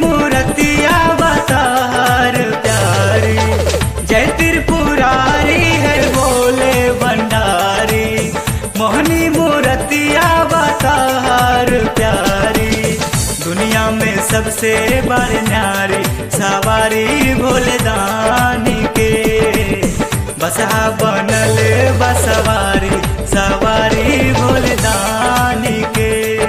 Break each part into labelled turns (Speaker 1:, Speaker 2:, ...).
Speaker 1: मूर्तिया बतार प्यारी जय त्रिपुरारी है बोले भंडारी मोहनी मूर्तिया बतार प्यारी दुनिया में सबसे बड़ न्यारी सवारी भोले दानी के बसहा बनल बसवारी सवारी भोले दानी के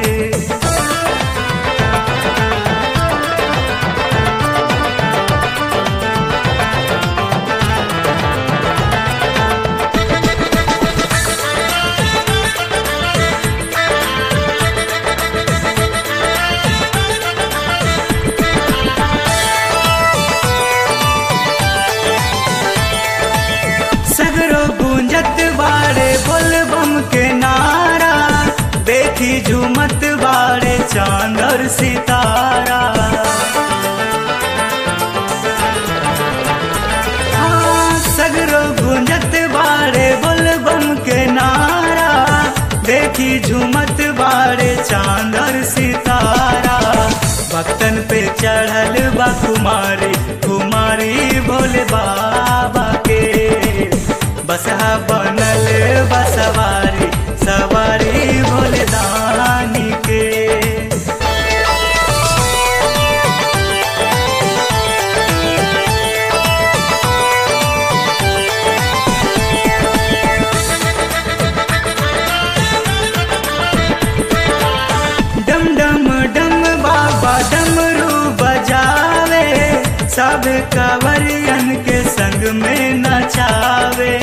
Speaker 1: सगरो गूंजत बाड़े बोलबम के नारा देखी झूमत बाड़े चांद और सितारा हाँ, सगरो गूंजत बाड़े बोलबम के नारा देखी झूमत बाड़े चांद और सितारा भक्तन पे चढ़ल बा कुमारी कुमारी भोले बाबा के बसहा बनल बसवारी सवारी भोले दानी के डम डम डम बाबा डमरू बजावे सब कवरियन के संग में नचावे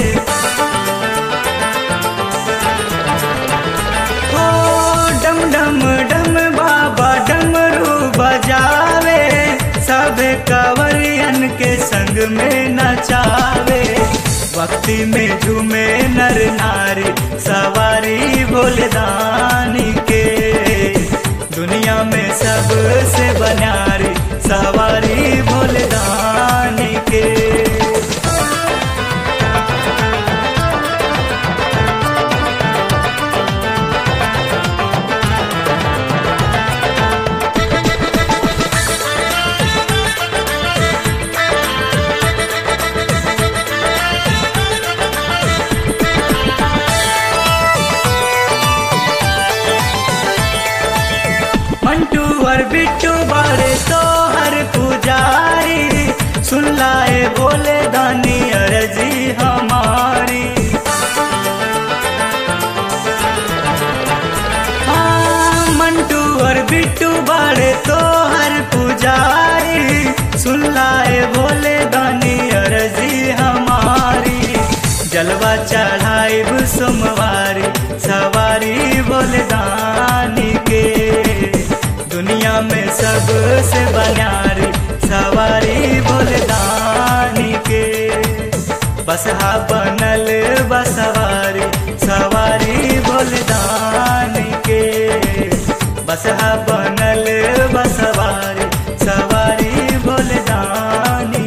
Speaker 1: ओ डम डम डम बाबा डमरू बजावे सब कवरियन के संग में नचावे भक्ति में झूमे नर नारी सवारी भोले दानी के दुनिया में सबसे बनारी सवारी भोले दानी के मंटू और बिट्टू बारे तो हर पुजारी सुन लाए बोले दानी अर्जी हमारी हाँ, मंटू और बिट्टू बारे तो हर पुजारी सुन लाए बोले दानी अर्जी हमारी जलवा चढ़ाई सोमवारी सवारी बोले दानी के दुनिया में सबसे बनारी सवारी बोले दानी के बसहा बनल बसवारी सवारी बोले दानी के बसहा बनल बसवारी सवारी बोले दानी